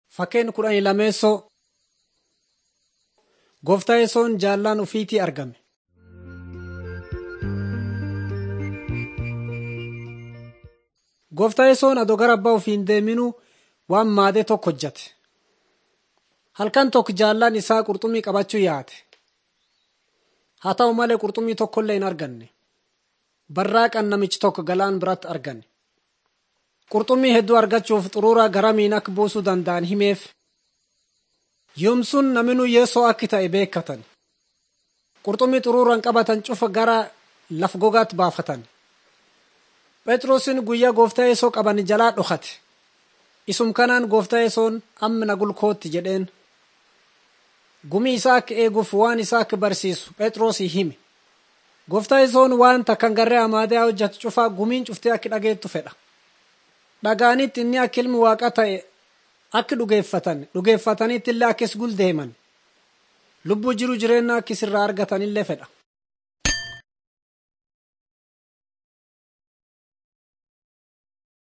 Fakkeen kudhanii lameessoo gooftaa yesoon jaallaan ufiitii argame. Gooftaa yesoon adoo gara abbaa ofii hin deeminuu waan maadee tokko hojjate. Halkan tokko jaallaan isaa qurxummii qabachuu yaate. Haa ta'u malee qurxummii tokkollee hin arganne. Barraaqan namichi tokko galaan biratti arganne. Qurxummii hedduu argachuuf xuruuraa garamiin akka buusuu danda'an himeef. Yoomsun naminuu yeesoo akka ta'e beekatan. Qurxummii xuruuraan qabatan cufa gara laf gogaatti baafatan. Phexrosin guyyaa gooftaa yeesoo qaban jalaa dhokate. Isum kanaan gooftaa yesoon amma na gulkootti jedheen. Gumii isaa akka eeguuf waan isaa akka barsiisu Phexrosii hime. Gooftaa yesoon waan takkan garree amaadee hojjetu cufaa gumiin cuftee akka dhageettu fedha. Dhagaanitti inni akka ilmi waaqa ta'e akka dhugeeffatan dhugeeffatanitti illee akkis guldeeman lubbuu jiru jireenya akka isirraa argatanillee fedha.